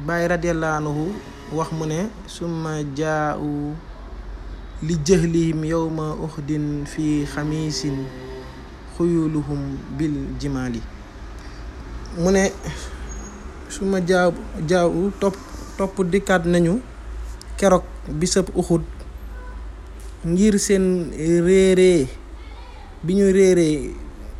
Baay radiyallahu anhu wax mu ne summa jaau li jëhlihim yowma uxdin fi xamiisin xuyuluhum bil jimaali mu ne suma jaaw jaaw topp topp dikkaat nañu keroog bisab uxud ngir seen réeree bi ñu réeree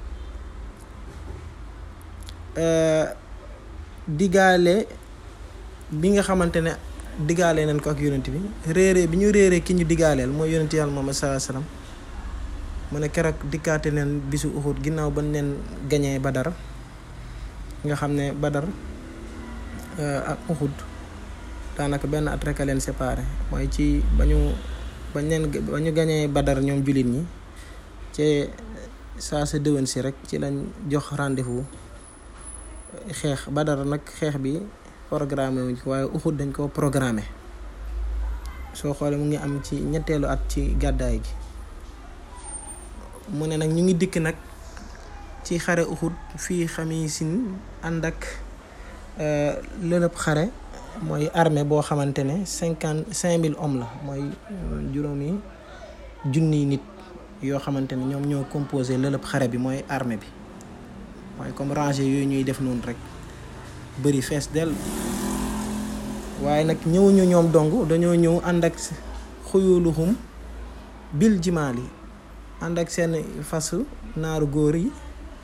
digaale bi nga xamante ne digaale nañ ko ak yonent bi réeree bi ñu réeree ki ñu digaaleel mooy yonent yàlla Muhammad sallallahu alayhi wasallam mu ne keroog dikkaate neen bisu uxud ginnaaw ba neen gañee badar nga xam ne badar ak uxud daanaka benn at rek a leen séparé mooy ci ba ñu bañ leen ba ñu gañee badar ñoom jullit ñi ci saa sa déwén si rek ci lañ jox rendez-vous xeex badar nag xeex bi programmé wuñ ko waaye uxud dañ ko programmé soo xoolee mu ngi am ci ñetteelu at ci gàddaay gi mu ne nag ñu ngi dikk nag ci xare uxud fii xamisin ànd ak lëlëb xare mooy armée boo xamante ne cinquante cinq mille hommes la mooy juróomi junniy nit yoo xamante ne ñoom ñoo composé lëlëb xare bi mooy armée bi mooy comme rangée yooyu ñuy def noonu rek bëri fees del waaye nag ñëwuñu ñoom dong dañoo ñëw ànd ak xuyuluhum bil jimaali ànd ak seen fas naaru góor yi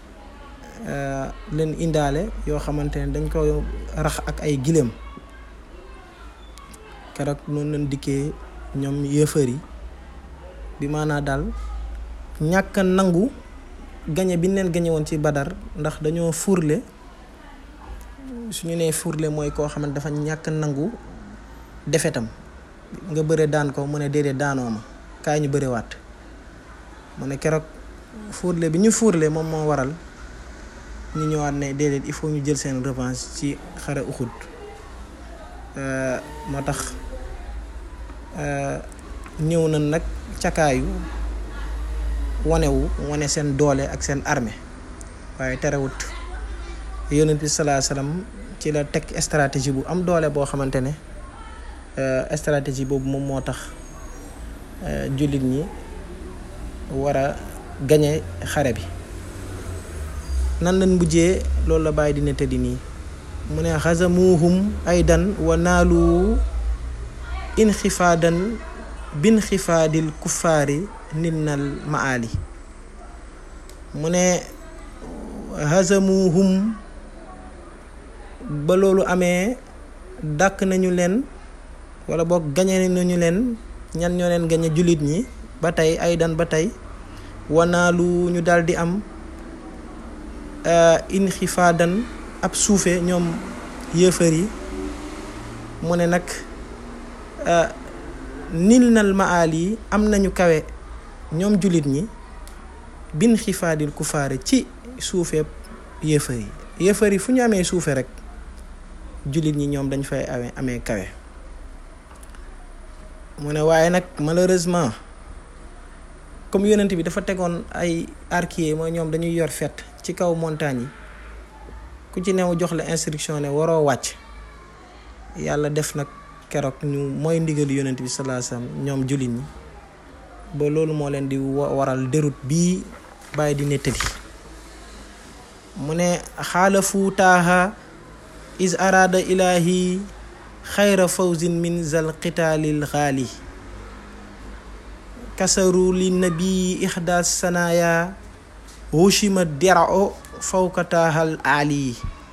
leen indaale yoo xamante ne dañ ko rax ak ay giléem keroog noonu leen dikkee ñoom yëfër yi bi maanaa daal ñàkk nangu gañe bi leen gañe woon ci badar ndax dañoo furle suñu nee furle mooy koo xamante dafa ñàkk nangu defetam nga bëre daan ko mu ne déedéet daanoo ma kaay ñu bëre waat mu ne keroog furle bi ñu furle moom moo waral ñu ñëwaat ne déedéet il faut ñu jël seen revanche ci xare uxud moo tax ñëw na nag cakaayu wanewu wane seen doole ak seen armée waaye terewut yonent bi salaa salaam ci la teg stratégie bu am doole boo xamante ne stratégie boobu moom moo tax jullit ñi war a gañe xare bi nan lañ mujjee loolu la bàyyi dina tëddi nii mu ne xazamuhum aydan wa naalu inxifaadan bin xifaadil kuffaari ninnal maali mu ne xazamuhum ba loolu amee dàkk nañu leen wala boog gañe nañu leen ñan ñoo leen gañe jullit ñi ba tey aydan ba tey wanaalu ñu daldi am inxifaadan ab suufe ñoom yëfër yi mu ne nag nil nal maal yi am nañu kawe ñoom jullit ñi bin xifaadil kufaare ci suufeeb yëfër yi yëfër yi fu ñu amee suufe rek jullit ñi ñoom dañ fay amee amee kawe mu ne waaye nag malheureusement comme yonent bi dafa tegoon ay arquier mooy ñoom dañuy yor fet ci kaw montagne yi ku ci new jox la instruction ne waroo wàcc yàlla def nag keroog ñu mooy ndigal yonent bi sallallahu alayhi wasallam ñoom jullit ñi ba loolu moo leen di waral déroute bii bàyyi di nettali mu ne xaalafu taaha is araada ilahi xayra fawzin min zal qitaalil xaali kasaru li nabii ixdaas sanaya wushima derao fawka taahal aali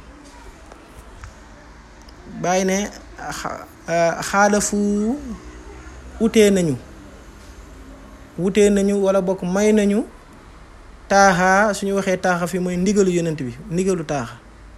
bàyyi ne xaalafu wutee nañu wutee nañu wala bokk may nañu taaxa suñu waxee taaxa fi mooy ndigalu yonent bi ndigalu taaxa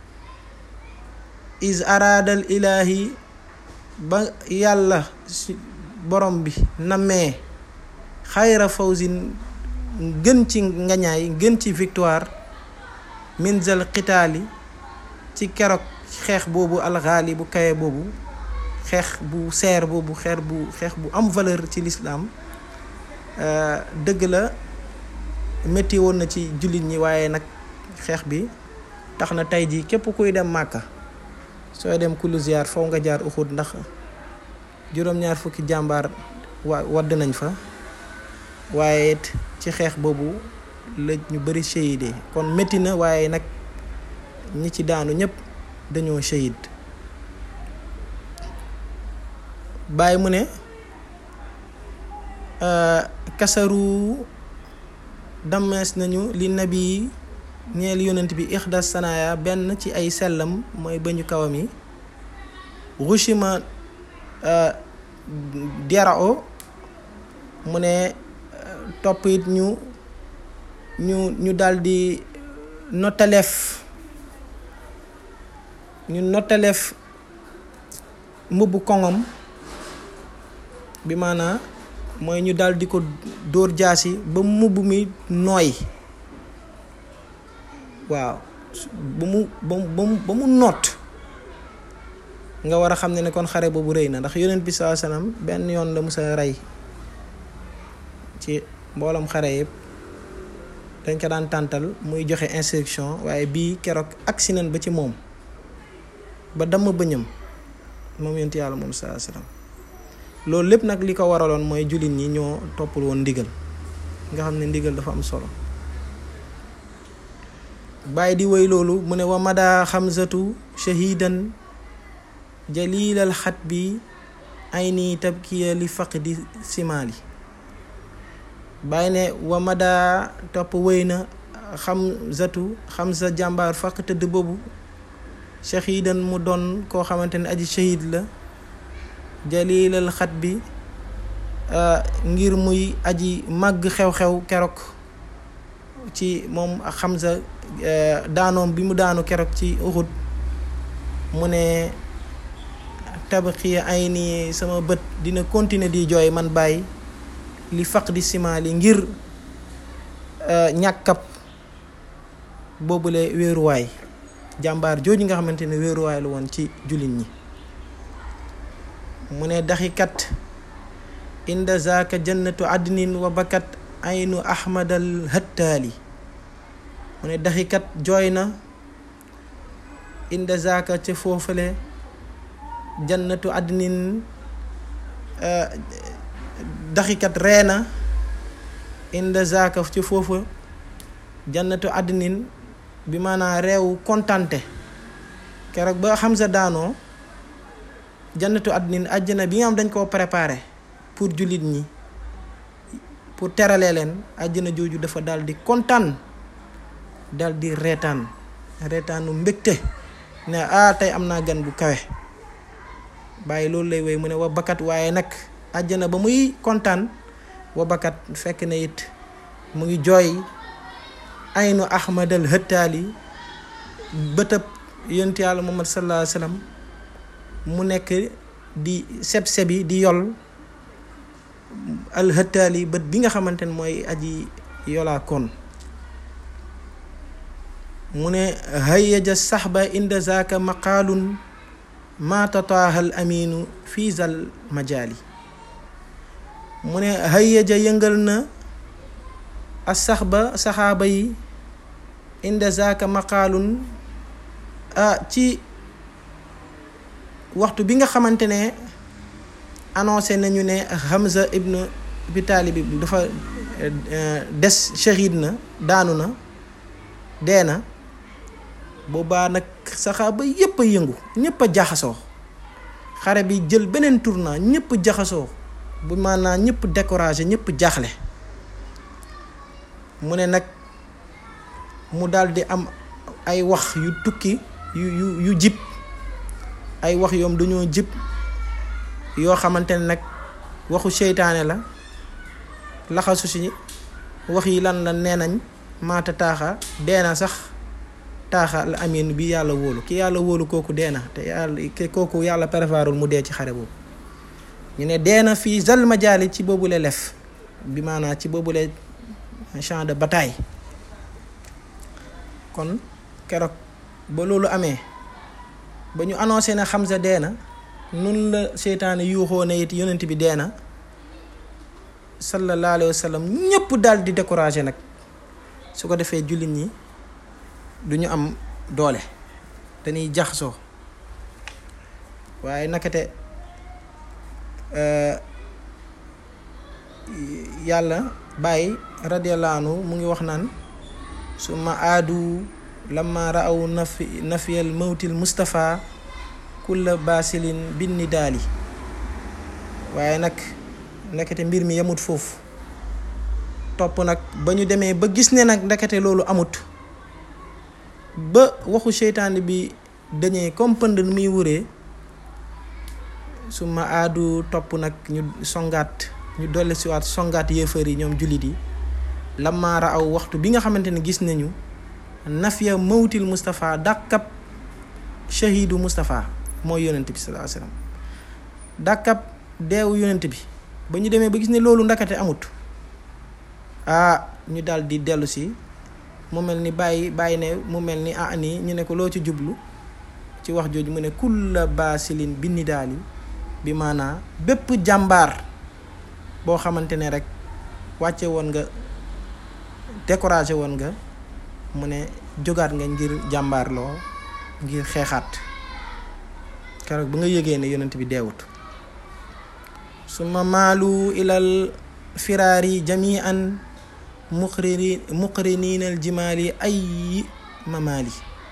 is araadal ilaahi ba yàlla borom bi namee xayra fawzin gën ci ngañaay gën ci victoire minzal xitaali ci keroog xeex boobu alxaali bu kaye boobu xeex bu seer boobu xeer bu xeex bu am valeur ci lislaam dëgg la métti woon na ci jullit ñi waaye nag xeex bi tax na tey jii képp kuy dem màkka sooy dem kullu ziar faw nga jaar Uhud ndax juróom-ñaar fukki jàmbaar wa wadd nañ fa waaye it ci xeex boobu la ñu bëri shahidee kon métti na waaye nag ñi ci daanu ñëpp dañoo shahid bàyyi mu ne kasaru dammees nañu li nabi ñeel yonent bi ixdas sanaya benn ci ay sellam mooy bañu kawam yi rushima derao mu ne topp it ñu ñu ñu daldi nottaleef ñu nottaleef mbubb koŋom bi maanaa mooy ñu daldi ko dóor jaasi ba mbubb mi nooy waaw ba mu ba mu ba mu noot nga war a xam ne ne kon xare boobu rëy na ndax yonent bi saa salaam benn yoon la musa rey ci mbooloom xare yëpp dañ ko daan tàntal muy joxe instruction waaye bii keroog agsi nañ ba ci moom ba damm bëñam moom yonent yàlla moom saa salaam loolu lépp nag li ko waraloon mooy jullit ñi ñoo toppul woon ndigal nga xam ne ndigal dafa am solo bàyyi di woy loolu mu ne wa mada xamsatu shahidan jalilal xat bi ay nii tabkiya li faqdi simaali bàyyi ne wa mada topp wéy na xamsatu xamsa jàmbaar faq tëdd boobu shahidan mu doon koo xamante ne aji shahid la jalilal xat bi ngir muy aji màgg xew-xew keroog ci moom Hamza daanoom bi mu daanu keroog ci Uhud mu ne tabaxiya ay nii sama bët dina continuer di jooy man bàyyi li faq di simaali ngir ñàkkab boobule wéeruwaay jàmbaar jooju nga xamante ne wéeruwaay la woon ci jullit ñi mu ne daxikat inda zaaka jannatu adnin wa bakat aynu ahmadal hattaali mu ne daxikat jooy na inda zaaka ca foofale jannatu adnin daxikat reena inda zaaka ci foofa jannatu adnin bi maanaa réew kontante keroog ba Hamza daanoo jannatu adnin àjjana bi nga xam dañ koo préparé pour jullit ñi pour teralee leen àjjana jooju dafa daal di kontaan daal di reetaan reetaanu mbégte ne ah tey am naa gan bu kawe bàyyi loolu lay woy mu ne wa bakkat waaye nag àjjana ba muy kontaan wa bakkat fekk na it mu ngi jooy aynu ahmadal hëttaali bëtëb yonent yàlla muhammad sallallahu alayhi wa sallam mu nekk di seb-sebi di yol al hëttaali bët bi nga xamante ne mooy aji yolaa kon mu ne hayyaja saxba inda zaaka maqaalun ma tataahal aminu fii zal majaali mu ne hayyaja yëngal na a saxba saxaaba yi inda zaaka maqaalun ah ci waxtu bi nga xamante ne annoncé nañu ne Hamza ibn Abi Taalib bi dafa des shahid na daanu na dee na boobaa nag saxaaba yépp a yëngu ñépp a jaxasoo xare bi jël beneen tournant ñépp jaxasoo bu maanaam ñépp découragé ñépp jaaxle mu ne nag mu daldi am ay wax yu tukki yu yu yu jib ay wax yoom dañoo jib yoo xamante ne nag waxu seytaane la laxasu si wax yi lan la nee nañ maata taaxa dee na sax taaxa la amin bi yàlla wóolu ki yàlla wóolu kooku dee na te yàlla kooku yàlla préparul mu dee ci xare boobu ñu ne dee na fii zal majaali ci boobule lef bi maanaa ci boobule champ de bataille kon keroog ba loolu amee ba ñu annoncé ne Hamza dee na nun la seytaane yuuxoo ne it yonent bi dee na sallallahu alayhi wa sallam ñëpp daal di découragé nag su ko defee jullit ñi du ñu am doole dañuy jaxasoo waaye nakate yàlla bàyyi radiyallahu anhu mu ngi wax naan summa aadu lamma raaw nafi nafiyal mawtil Mustafa kulla basilin binni daali waaye nag ndekete mbir mi yemut foofu topp nag ba ñu demee ba gis ne nag ndekete loolu amut ba waxu seytaane bi dañee comme pënd nu muy wuree su ma aadu topp nag ñu songaat ñu dolli siwaat songaat yéefar yi ñoom jullit yi lamaara aw waxtu bi nga xamante ne gis nañu nafiya mawtil Moustapha dàkkab shahidu Moustapha mooy yonent bi sallallahu alayhi wasallam dàkkab deewu yonent bi ba ñu demee ba gis ne loolu ndakate amut ah ñu daal di dellu si mu mel ni bàyyi bàyyi ne mu mel ni ah nii ñu ne ko loo ci jublu ci wax jooju mu ne kulla baasilin binni daal yi bi maanaa bépp jàmbaar boo xamante ne rek wàcce woon nga découragé woon nga mu ne jógaat nga ngir jàmbaarloo ngir xeexaat keroog ba nga yëgee ne yonent bi deewut suma maalu ilal firaari jamian muqrini muqriniinal jimaali ay mamaali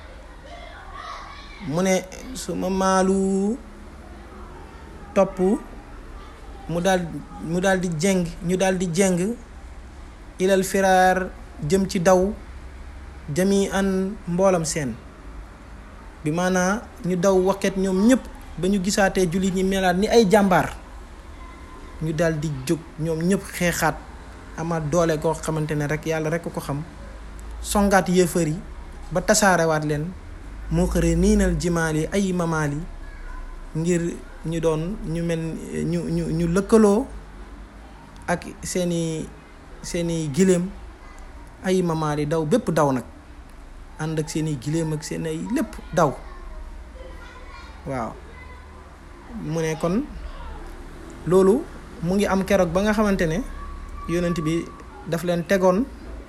mu ne suma maalu topp mu daal mu daal di jeng ñu daal di jeng ilal firaar jëm ci daw jami an mboolam seen bi maanaa ñu daw wakket ñoom ñëpp ba ñu gisaatee jullit ñi melaat ni ay jàmbaar ñu daal di jóg ñoom ñëpp xeexaat amaat doole koo xamante ne rek yàlla rek ko xam songaat yéefar yi ba tasaarewaat leen moo xëre niinal jimaal yi ay mamaal yi ngir ñu doon ñu mel ñu ñu ñu lëkkaloo ak seeni seeni giléem ay mamaal yi daw bépp daw nag ànd ak seeni giléem ak seen ay lépp daw waaw mu ne kon loolu mu ngi am keroog ba nga xamante ne yonent bi daf leen tegoon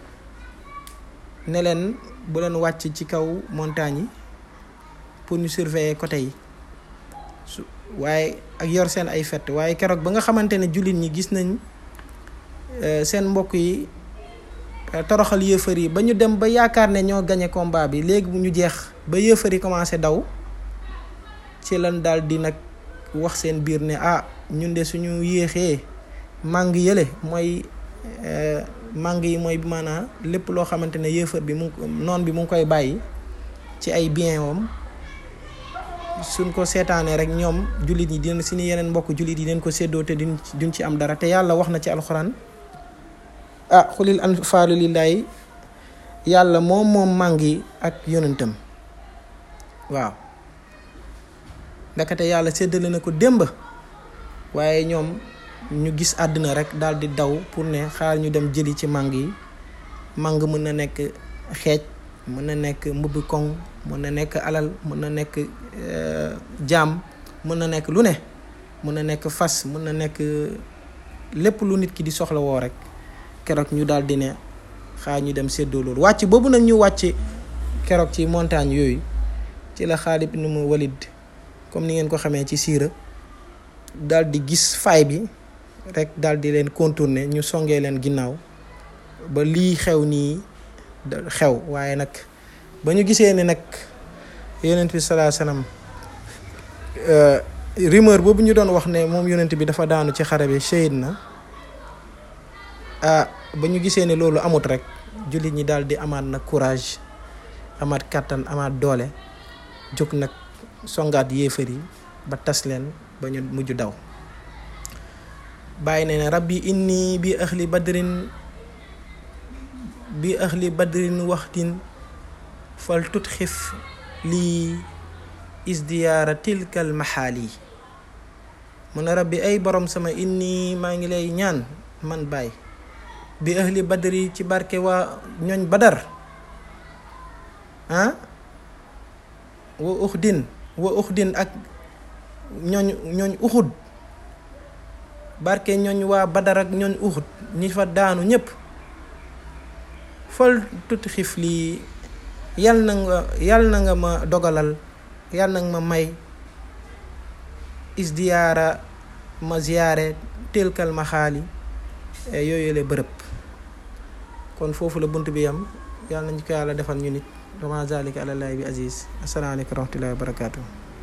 ne leen bu leen wàcc ci kaw montagne yi pour ñu surveiller côté yi su waaye ak yor seen ay fett waaye keroog ba nga xamante ne jullit ñi gis nañ seen mbokk yi toroxal yëfër yi ba ñu dem ba yaakaar ne ñoo gañe combat bi léegi bu ñu jeex ba yëfër yi commencé daw ci lan daal di nag wax seen biir ne ah ñun de suñu yéexee màng yële mooy màng yi mooy maanaam lépp loo xamante ne yëfër bi mu noon bi mu ngi koy bàyyi ci ay bien wam suñ ko seetaanee rek ñoom jullit yi dina suñu yeneen mbokk jullit yi dinañ ko séddoo te duñ duñ ci am dara te yàlla wax na ci alxuraan ah xulil anfaalu lillaahi yàlla moom moom màng yi ak yonentam waaw ndakate yàlla séddale na ko démb waaye ñoom ñu gis àddina rek daal di daw pour ne xaar ñu dem jëli ci màng yi màng mën na nekk xeej mën na nekk mbubbi koŋ mën na nekk alal mën na nekk jaam mën na nekk lu ne mën na nekk fas mën na nekk lépp lu nit ki di soxla woo rek keroog ñu daal di ne xaar ñu dem séddoo loolu wàcc boobu nag ñu wàcc keroog ci montagne yooyu ci la Xaalid ibn Walid comme ni ngeen ko xamee ci siira daal di gis faay bi rek daal di leen contourner ñu songee leen ginnaaw ba lii xew nii xew waaye nag ba ñu gisee ne nag yonent bi salaa salaam rumeur boobu ñu doon wax ne moom yonent bi dafa daanu ci xare bi shahid na ah ba ñu gisee ne loolu amut rek jullit ñi daal di amaat nag courage amaat kàttan amaat doole jóg nag songaat yéefar yi ba tas leen ba ñu mujj daw bàyyi ne ne rabbi inni bi ahli badrin bi ahli badrin waxtin fal tut xif lii isdiyaara tilkal maxaali mu ne rabbi ay borom sama inni maa ngi lay ñaan man baay bi ahli badri ci barke waa ñooñ badar ah wa uxdin wa uxdin ak ñooñ ñooñ uxud barke ñooñ waa badar ak ñooñ uxud ñi fa daanu ñépp fal tuuti xif lii yal na nga yal na nga ma dogalal yal na nga ma may isdiyaara ma ziyaare tilkal ma xaali yooyu la bërëb kon foofu la bunt bi yam yàlla nañ ko yàlla defal ñu nit wama zalika àlallaahi bi aziz asalaamaaleykum wa rahmatullahi wa barakatuh